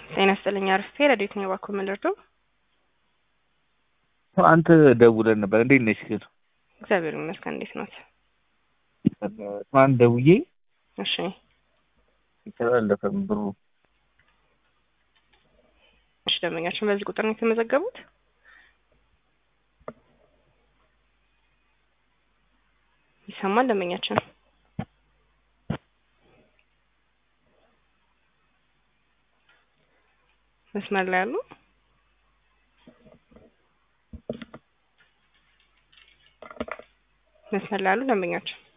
ጤና ይስጥልኝ አርፌ ረዴት ነው የባኩ ምልርዶ አንተ ደውለን ነበር። እንዴት ነሽ ግን? እግዚአብሔር ይመስገን። እንዴት ኖት? ማን ደውዬ እሺ ተላለፈም ብሩ እሺ ደንበኛችን በዚህ ቁጥር ነው የተመዘገቡት? ይሰማል ደንበኛችን? መስመር ላይ ያሉ መስመር ላይ ያሉ ደንበኛችን